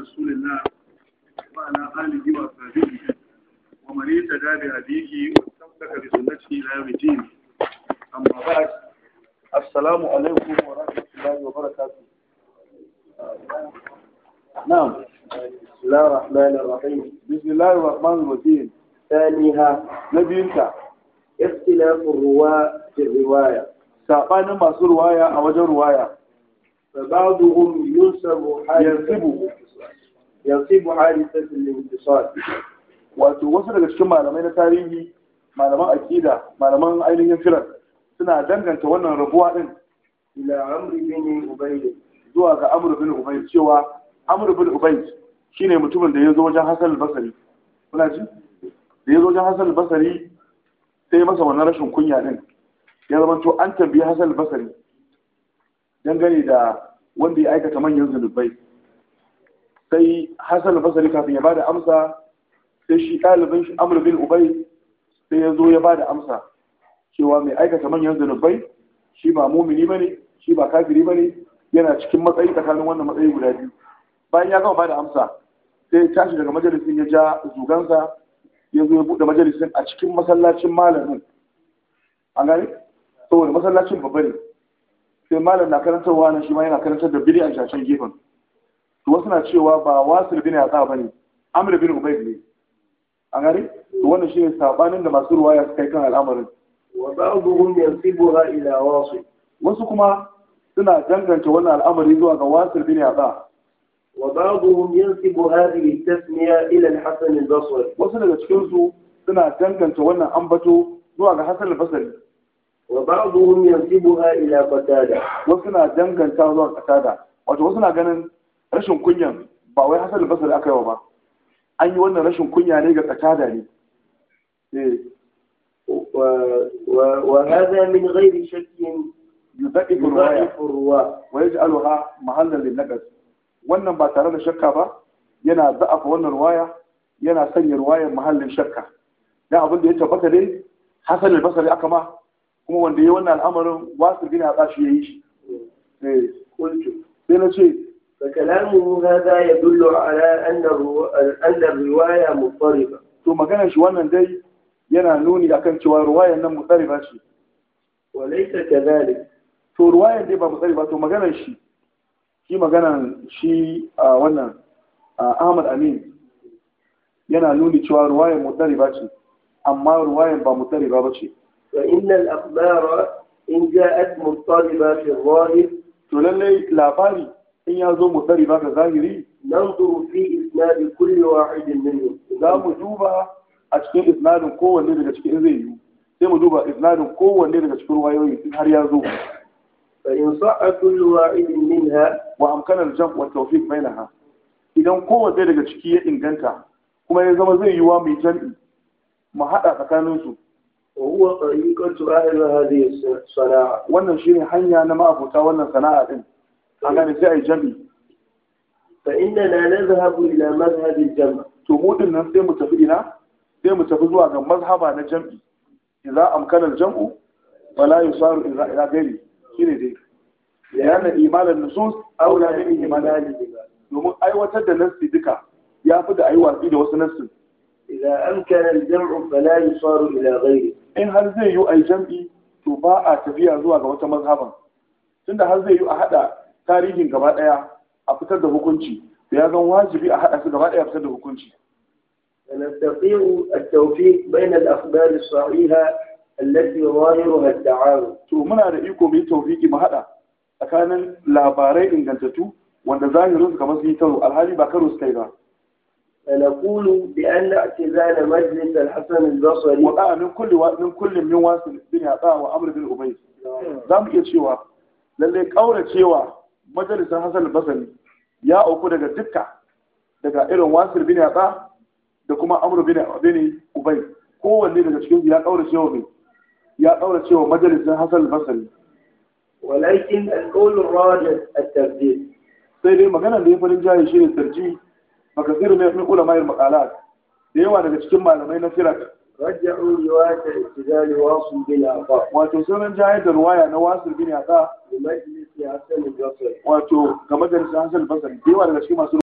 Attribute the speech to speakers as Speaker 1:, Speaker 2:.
Speaker 1: رسول الله وعلى آله وصحبه ومن اهتدى بهديه واستمسك بسنته إلى يوم الدين أما بعد السلام عليكم ورحمة الله وبركاته نعم
Speaker 2: بسم الله الرحمن الرحيم
Speaker 1: بسم الله الرحمن الرحيم
Speaker 2: ثانيها
Speaker 1: نبيinka
Speaker 2: اختلاف الرواة في الرواية
Speaker 1: sabanin masu ruwaya a wajen ruwaya
Speaker 2: فبعضهم ينسب حادثة
Speaker 1: ينسب.
Speaker 2: ينسب حادثة الانتصال
Speaker 1: wato wasu daga cikin malamai na tarihi malaman akida malaman ainihin firar suna danganta wannan rabuwa din
Speaker 2: إلى عمرو بن أبي
Speaker 1: zuwa ga amr bin ubayd cewa amr bin ubayd shine mutumin da ya zo wajen hasan al-basri kuna ji da ya zo wajen hasan al-basri sai ya masa wannan rashin kunya din ya zama to an tambayi hasan al-basri dangane da wanda ya aikata manyan zunubai sai hasan al-basri kafin ya bada amsa sai shi ɗalibin shi amr bin ubayd sai ya zo ya bada amsa cewa mai aikata manyan zunubai shi ba mumini bane shi ba kafiri bane yana cikin matsayi tsakanin wannan matsayi guda biyu bayan ya gama bada amsa sai ya tashi daga majalisin ya ja zugansa ya zo ya buɗe majalisin a cikin masallacin malamin an gane saboda masallacin babba ne sai malam na karantarwa nan shi ma yana karantar da biri a shashen gefen to wasu na cewa ba wasil bin yatsa ba ne amr bin ubayd ne an gane to wannan shine sabanin da masu ruwaya suka yi kan al'amarin
Speaker 2: وبعضهم ينسبها إلى واصل
Speaker 1: wasu kuma suna danganta wannan al'amari zuwa ga wasil bin yatsa
Speaker 2: وبعضهم ينسب هذه التسمية إلى الحسن البصري
Speaker 1: wasu daga cikin su suna danganta wannan ambato zuwa ga hasan al-basri
Speaker 2: وبعضهم ينسبها إلى قتادة
Speaker 1: wasu suna danganta zuwa qatada wato wasu na ganin rashin kunyan ba wai hasan al-basri aka yi wa ba an yi wannan rashin kunya ne ga qatada ne eh
Speaker 2: و... و... وهذا من غير شك
Speaker 1: yudaifu ruwaya
Speaker 2: يضعف الرواة
Speaker 1: wa yaj'aluha mahallan lin-naqas wannan ba tare da shakka ba yana za'afa wannan ruwaya yana sanya ruwayar mahallin shakka dan abin da ya tabbata dai hasan al-basri aka ma kuma wanda ya wannan al'amarin wasu bin ya shi yayi shi eh
Speaker 2: قلت
Speaker 1: sai na ce
Speaker 2: فكلامه هذا يدل على أن الرو... أن الرواية مضطربة
Speaker 1: to maganar shi wannan dai yana nuni akan cewa ruwayar nan mutsariba ce
Speaker 2: وليس كذلك
Speaker 1: to ruwayar dai ba mutsariba to maganar shi shi maganar shi a wannan a Ahmad Amin yana nuni cewa ruwayar mutsariba ce amma ruwayar ba mutsariba ba ce
Speaker 2: فإن الأخبار إن جاءت مضطربة في الظاهر
Speaker 1: to lallai labari in ya zo mutsariba ga zahiri
Speaker 2: ننظر في إسناد كل واحد منهم
Speaker 1: za mu duba a cikin isnadin kowanne daga cikin in zai yiwu sai mu duba isnadin kowanne daga cikin ruwayoyi in har ya zo
Speaker 2: فإن صح كل واحد منها
Speaker 1: wa amkanar jam wa tawfiq bainaha idan kowanne daga ciki ya inganta kuma ya zama zai yiwa mai jam'i mu haɗa tsakanin su
Speaker 2: وهو طريقة أهل هذه الصناعة
Speaker 1: wannan shine hanya na ma'abuta wannan sana'a din an gane sai ai jam'i
Speaker 2: فإننا نذهب إلى مذهب الجمع
Speaker 1: to mu din nan sai mu tafi ina sai mu tafi zuwa ga mazhaba na jam'i idza amkana jam'u wala yusaru ila ila ghairi shine dai yana imanan nusus aula min imanan domin aiwatar da nassi duka ya fi da ayi watsi da wasu nassin
Speaker 2: إذا أمكن الجمع فلا يصار إلى غيره
Speaker 1: in har zai yi ai jam'i to ba a tafiya zuwa ga wata mazhaban tunda har zai yi a hada tarihin gaba daya a fitar da hukunci to ya zan wajibi a hada su gaba daya a fitar da hukunci
Speaker 2: فنستطيع التوفيق بين الأخبار الصحيحة التي ظاهرها التعارض
Speaker 1: to muna da iko mu yi tawfiki mu hada tsakanin labarai ingantattu wanda zahirin su kamar su yi karo alhali ba karo su kai ba
Speaker 2: فنقول بأن اعتزال مجلس الحسن البصري
Speaker 1: wada min kulli wa min kulli min wasu bin yada wa amr bin ubay za mu iya cewa lalle kaura cewa majalisar hasan al-basri ya auku daga dukka daga irin wasir bin yada da kuma amr bin bin ubay kowanne daga cikin su ya kaura cewa ne ya kaura cewa majalisar hasan al-basri
Speaker 2: ولكن القول الراجح الترجيح
Speaker 1: sai dai maganar da ya farin jaye shi ne tarji makasir mai min ulama maqalat da yawa daga cikin malamai na firak
Speaker 2: رجعوا رواية اعتزال واصل بالآفاق
Speaker 1: wato sunan jayar da ruwaya na wasir bin yada
Speaker 2: لمجلس حسن البصري
Speaker 1: wato ga majalisar hasan al-basri da yawa daga cikin masu